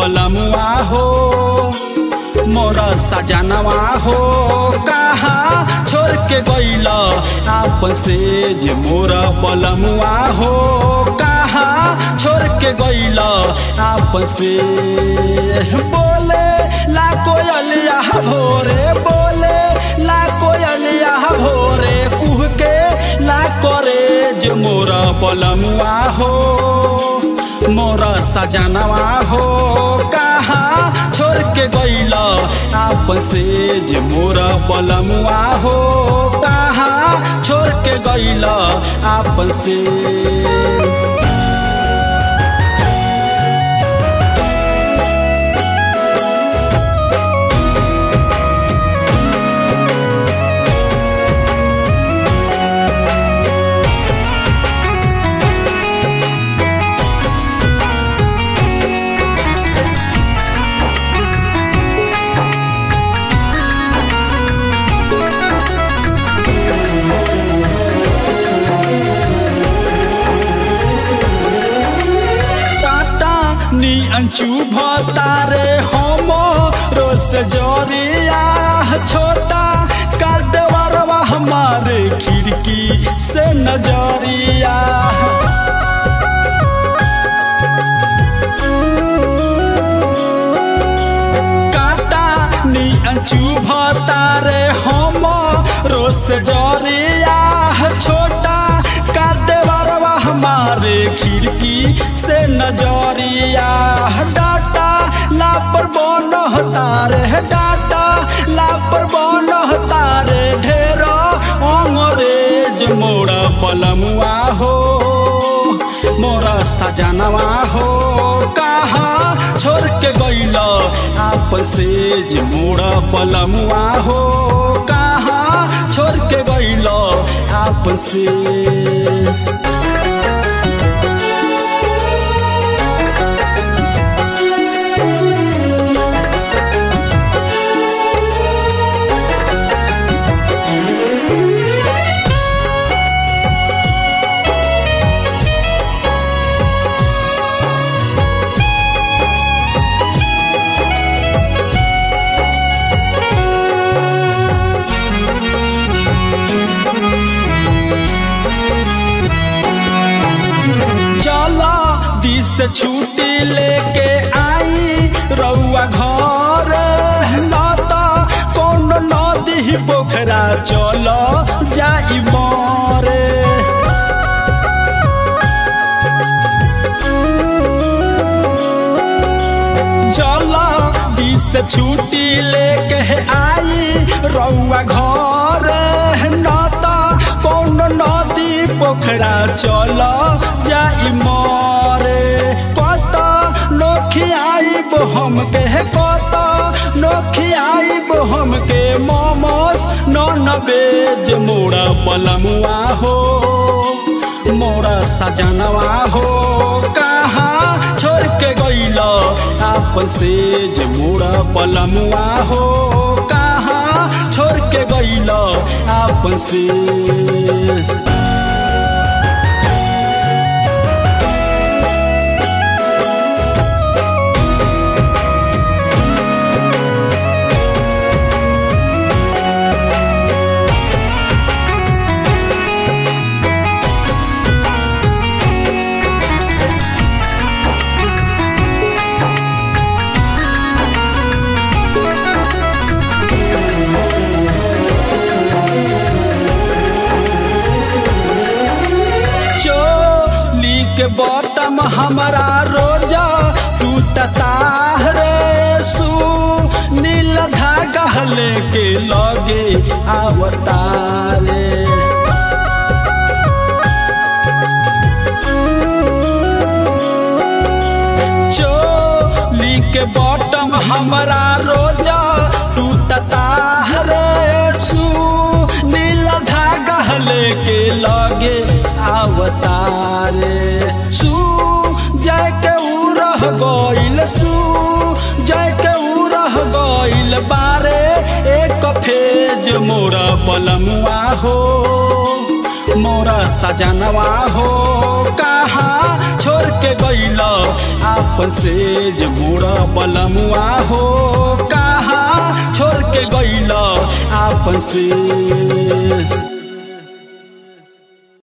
पलमुआ हो मोरा सजनवा हो कहाँ छोड़ के गईल आपन से जे मोरा पलमुआ हो कहाँ छोड़ के गईल आपन से बोले ला कोयलिया भोरे बोले ला कोयलिया भोरे कुह के ला करे जे मोरा पलमुआ हो मोरा सजनवा हो कहाँ छोड़ के गईल आपन से जे मोरा पलमुआ हो कहाँ छोड़ के गईल आपन से नी अंचू भतारे होमो रोस जोरिया छोटा काटवरवा हमारे खिड़की से नजरिया काटा नी अंचू भतारे होमो रोस जोरिया छोटा काटवरवा हमारे खिड़की से नजरिया डाटा लापर बन तारे डाटा लापर बन तारे ढेरो अंग्रेज मोरा पलमुआ हो मोरा सजनवा हो कहाँ छोड़ के गईल आपन से जे मोरा पलमुआ हो कहाँ छोड़ के गईल आपन से चला दिस छुट्टी लेके आई रउआ घर न त कौन नदी पोखरा चल जाई मरे चला दिस छुट्टी लेके आई रउआ घर न त कौन नदी पोखरा चल जाई मरे कत नोखियाइब हमके कत नोखियाइब हमके मोमोस नन बेज मोरा पलमुआ हो मोरा सजनवा हो कहाँ छोड़ के गईल आपन से जे मोरा पलमुआ हो कहाँ छोड़ के गईल आपन से चोली के बॉटम हमारा रोजा टूटता रे सू नील धागा लेके लगे आवता रे चोली के बॉटम हमारा रोजा टूटता रे सू नील धागा लेके लगे आवतारे सू जय के ऊ रह गईल सू जय के ऊ रह गईल बारे एक फेज मोरा पलमुआ हो मोरा सजनवा हो कहाँ छोड़ के गईल आप आपन सेज मोड़ा बलमुआ हो कहाँ छोड़ के गैल आपन से